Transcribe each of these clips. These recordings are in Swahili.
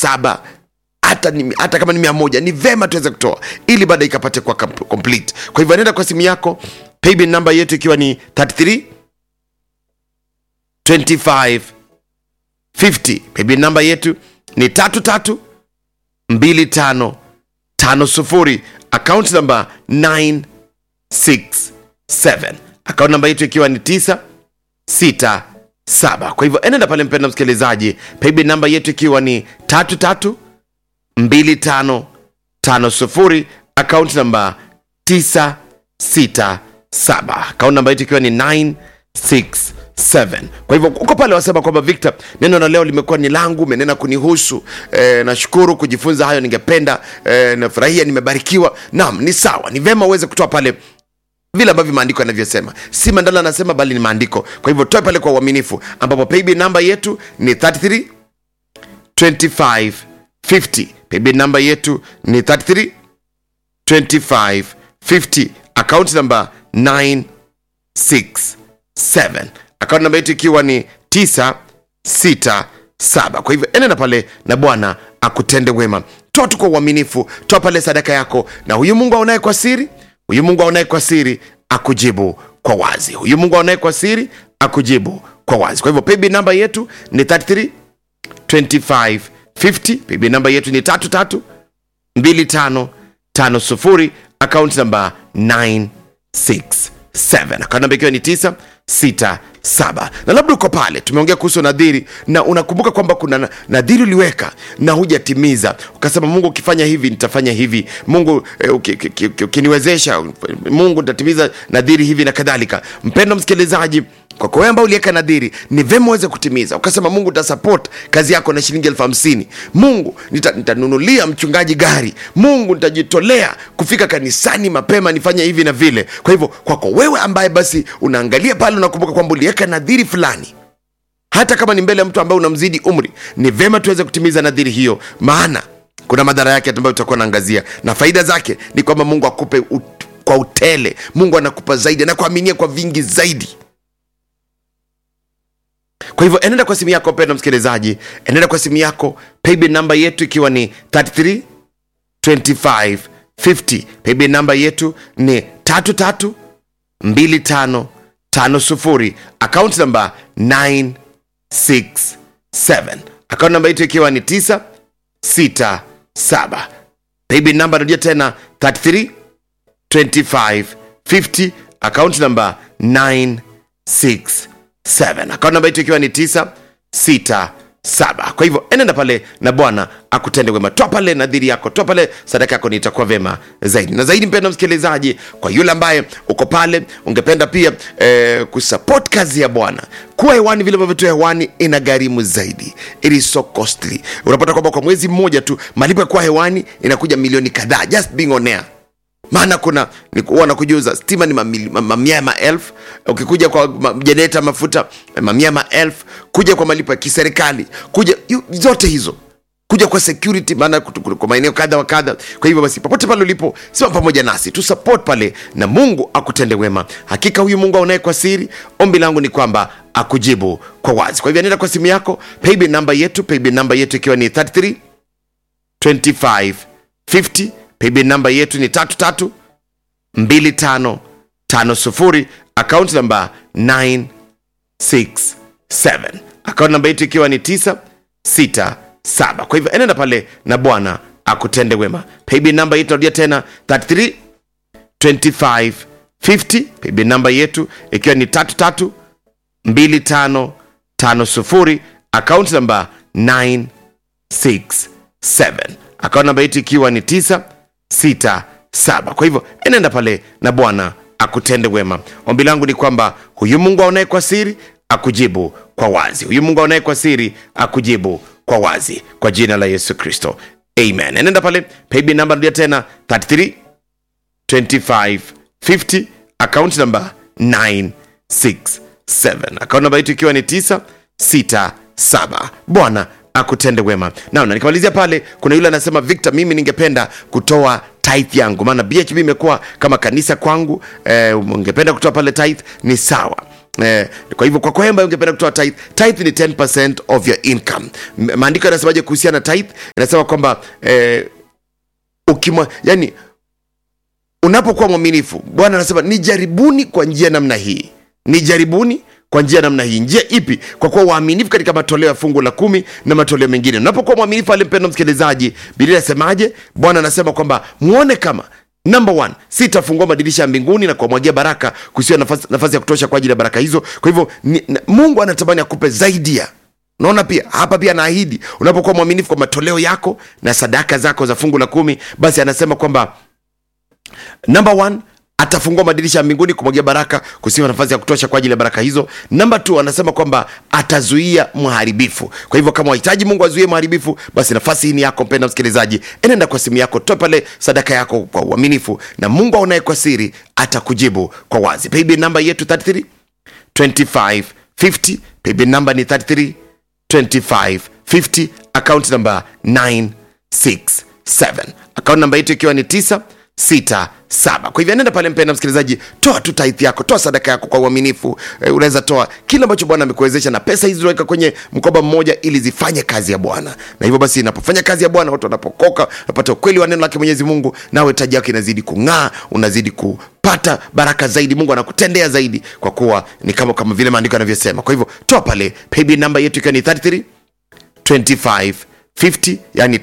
saba hata, ni, hata kama ni mia moja ni vema tuweze kutoa ili baada ikapate kuwa com- complete kwa hivyo nenda kwa simu yako paybill namba yetu ikiwa ni 33 25 50 paybill namba yetu ni tatu tatu mbili tano tano sufuri account namba 967 account namba yetu ikiwa ni 9 6 7 kwa hivyo enenda pale mpenda msikilizaji paybill namba yetu ikiwa ni tatu tatu mbili tano tano sufuri account namba 967 account namba yetu ikiwa ni 967 kwa hivyo uko pale wasema kwamba victor neno na leo limekuwa ni langu umenena kunihusu e, nashukuru kujifunza hayo ningependa e, nafurahia nimebarikiwa naam ni sawa ni vema uweze kutoa pale vile ambavyo maandiko yanavyosema si mandala anasema bali ni maandiko kwa hivyo toe pale kwa uaminifu ambapo paybill namba yetu ni 33 25 50 paybill namba yetu ni 33 25 50 account namba 967 account namba yetu ikiwa ni 967 kwa hivyo enena pale na bwana akutende wema toa tu kwa uaminifu toa pale sadaka yako na huyu mungu aonaye kwa siri huyu mungu aonaye kwa siri akujibu kwa wazi huyu mungu aonaye kwa siri akujibu kwa wazi kwa hivyo paybill namba yetu ni 33 25 50 paybill namba yetu ni 33 25 50 account namba 967 account namba ikiwa ni 967 na labda uko pale tumeongea kuhusu nadhiri na unakumbuka kwamba kuna na- nadhiri uliweka na hujatimiza ukasema mungu ukifanya hivi nitafanya hivi mungu eh, uki- uki- uki- ukiniwezesha mungu nitatimiza nadhiri hivi na kadhalika mpendo msikilizaji kwako wewe ambao uliweka nadhiri ni vema uweze kutimiza ukasema mungu utasupport kazi yako na shilingi elfu hamsini mungu nita- nitanunulia mchungaji gari mungu nitajitolea kufika kanisani mapema nifanye hivi na vile kwa hivyo kwako wewe ambaye basi unaangalia pale unakumbuka kwamba uliweka nadhiri fulani hata kama ni mbele ya mtu ambaye unamzidi umri ni vema tuweze kutimiza nadhiri hiyo maana kuna madhara yake ambayo tutakuwa naangazia na faida zake ni kwamba mungu akupe ut, kwa utele mungu anakupa zaidi anakuaminia kwa vingi zaidi kwa hivyo enenda kwa simu yako mpenda msikilizaji enenda kwa simu yako paybill namba yetu ikiwa ni 33 25 50 paybill namba yetu ni 33 25 50 account namba 967 account namba yetu ikiwa ni 967 paybill namba narudia tena 33 25 50 account namba 967 account namba yetu ikiwa ni 967 kwa hivyo enenda pale na bwana akutende wema toa pale nadhiri yako toa pale sadaka yako nitakuwa vema zaidi na zaidi mpenda msikilizaji kwa yule ambaye uko pale ungependa pia eh, kusupport kazi ya bwana kuwa hewani vile ambavyo tu hewani ina gharimu zaidi it is so costly unapata kwamba kwa mwezi mmoja tu malipo ya kuwa hewani inakuja milioni kadhaa just being on air maana kuna ni- huwa nakujuza stima ni mamili- ma- mamia ya maelfu ukikuja kwa ma- jeneta mafuta mamia ya maelfu kuja kwa malipo ya kiserikali kuja yu, zote hizo kuja kwa security maana kutu- kutu- kwa maeneo kadha wa kadha kwa hivyo basi popote pale ulipo simama pamoja nasi tu support pale na mungu akutende wema hakika huyu mungu aonaye kwa siri ombi langu ni kwamba akujibu kwa wazi kwa hivyo nenda kwa simu yako paybill namba yetu paybill namba yetu ikiwa ni 33 25 50 paybill namba yetu ni tatu tatu mbili tano tano sufuri account namba 967 account namba yetu ikiwa ni 967 kwa hivyo enenda pale na bwana akutende wema paybill namba yetu narudia tena 33 25 50 paybill namba yetu ikiwa ni tatu tatu mbili tano tano sufuri account namba 9 67 akaunti namba yetu ikiwa ni 967 kwa hivyo enenda pale na bwana akutende wema ombi langu ni kwamba huyu mungu aonaye kwa siri akujibu kwa wazi huyu mungu aonaye kwa siri akujibu kwa wazi kwa jina la yesu kristo amen enenda pale paybill namba rudia tena 33 25 50 account number 967 account namba yetu ikiwa ni 967 bwana akutende wema na na nikimalizia pale kuna yule anasema victor mimi ningependa kutoa tithe yangu maana bhb imekuwa kama kanisa kwangu eh, ungependa kutoa pale tithe ni sawa Eh, kwa hivyo kwa kwa ambaye ungependa kutoa tithe, tithe ni 10% of your income. M- Maandiko yanasemaje kuhusiana na tithe? Inasema kwamba eh, ukimwa yani unapokuwa mwaminifu bwana anasema nijaribuni kwa njia namna hii nijaribuni kwa njia namna hii njia ipi kwa kuwa waaminifu katika matoleo ya fungu la kumi na matoleo mengine unapokuwa mwaminifu alimpenda msikilizaji biblia inasemaje bwana anasema kwamba muone kama number one sitafungua madirisha ya mbinguni na kuwamwagia baraka kusiwa nafasi, nafasi ya kutosha kwa ajili ya baraka hizo kwa hivyo ni, na, mungu anatamani akupe zaidi ya naona pia hapa pia anaahidi unapokuwa mwaminifu kwa matoleo yako na sadaka zako za fungu la kumi basi anasema kwamba number one atafungua madirisha ya mbinguni kumwagia baraka kusiwa nafasi ya kutosha kwa ajili ya baraka hizo namba t anasema kwamba atazuia mharibifu kwa hivyo kama wahitaji mungu azuie mharibifu basi nafasi hii ni yako mpenda msikilizaji enenda kwa simu yako toa pale sadaka yako kwa uaminifu na mungu aonaye kwa siri atakujibu kwa wazi paybill namba yetu 33 2550 paybill namba ni 33 2550 account namba 967 account namba yetu ikiwa ni 967 kwa hivyo nenda pale mpenda msikilizaji toa tu tithe yako toa sadaka yako kwa uaminifu e, unaweza toa kile ambacho bwana amekuwezesha na pesa hizi unaweka kwenye mkoba mmoja ili zifanye kazi ya bwana na hivyo basi inapofanya kazi ya bwana watu wanapokoka wanapata ukweli wa neno lake mwenyezi mungu nawe taji yako inazidi kung'aa unazidi kupata baraka zaidi mungu anakutendea zaidi kwa kuwa ni kama kama vile maandiko yanavyosema kwa hivyo toa pale paybill namba yetu ikiwa ni 33 2550 yani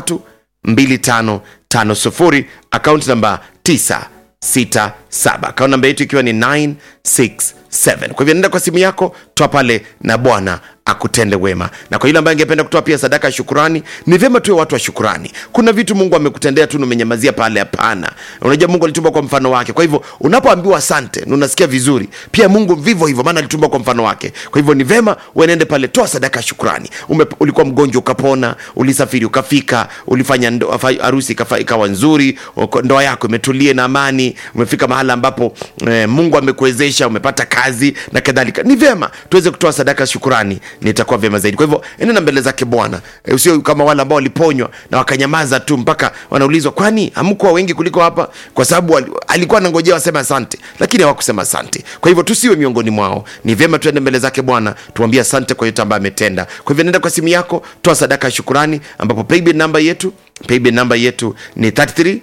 332550 akaunti namba 967 akaunti namba yetu ikiwa ni 967 kwa hivyo nenda kwa simu yako toa pale na bwana akutende wema na kwa yule ambaye angependa kutoa pia sadaka ya shukurani ni vyema tuwe watu wa shukurani kuna vitu mungu amekutendea tu na umenyamazia pale hapana unajua mungu alitumba kwa mfano wake kwa hivyo unapoambiwa asante na unasikia vizuri pia mungu vivyo hivyo maana alitumba kwa mfano wake kwa hivyo ni vyema uenende pale toa sadaka ya shukurani Ume, ulikuwa mgonjwa ukapona ulisafiri ukafika ulifanya ndo- fa- harusi ikafa- ikawa nzuri uko- ndoa yako imetulie na amani umefika mahala ambapo eh, mungu amekuwezesha umepata kazi na kadhalika ni vyema tuweze kutoa sadaka ya shukurani nitakuwa vyema zaidi kwa hivyo enenda mbele zake bwana e, usio kama wale ambao waliponywa na wakanyamaza tu mpaka wanaulizwa kwani hamkuwa wengi kuliko hapa kwa sababu wali- alikuwa anangojea waseme asante lakini hawakusema asante kwa hivyo tusiwe miongoni mwao ni vyema tuende mbele zake bwana tuambie asante kwa yote ambayo ametenda kwa hivyo nenda kwa simu yako toa sadaka ya shukurani ambapo paybill namba yetu paybill namba yetu ni 33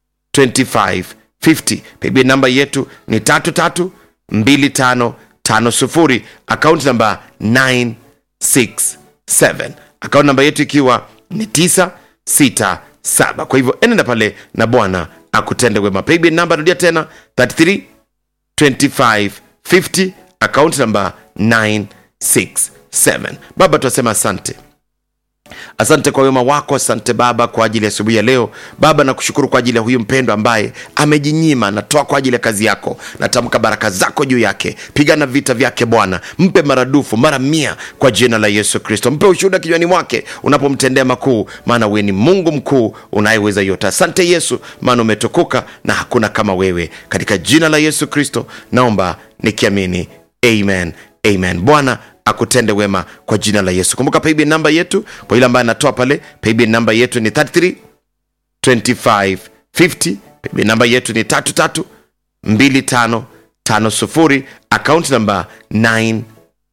2550 paybill namba yetu ni 332550 akaunti namba 967 akaunti namba yetu ikiwa ni 967 kwa hivyo enenda pale na bwana akutende wema paybill namba rudia tena 33 2550 akaunti namba 967 baba tunasema asante asante kwa wema wako asante baba kwa ajili ya asubuhi ya leo baba nakushukuru kwa ajili ya huyu mpendo ambaye amejinyima natoa kwa ajili ya kazi yako natamka baraka zako juu yake pigana vita vyake bwana mpe maradufu mara mia kwa jina la yesu kristo mpe ushuhuda kinywani mwake unapomtendea makuu maana wewe ni mungu mkuu unayeweza yote asante yesu maana umetukuka na hakuna kama wewe katika jina la yesu kristo naomba nikiamini amen amen bwana akutende wema kwa jina la yesu kumbuka paybill namba yetu kwa yule ambaye anatoa pale paybill namba yetu ni 33 2550 paybill namba yetu ni 33 2550 akaunti namba 967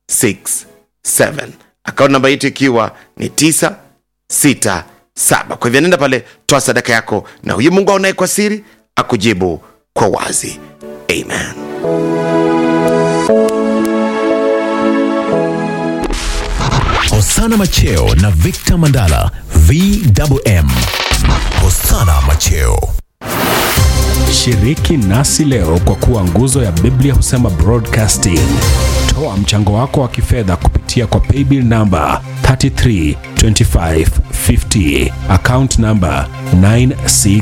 akaunti namba yetu ikiwa ni 967 kwa hivyo nenda pale toa sadaka yako na huyu mungu aonaye kwa siri akujibu kwa wazi amen Hosana Macheo na Victor Mandala VMM. Hosana Macheo. Shiriki nasi leo kwa kuwa nguzo ya Biblia husema broadcasting. Toa mchango wako wa kifedha kupitia kwa paybill namba 332550 account namba 96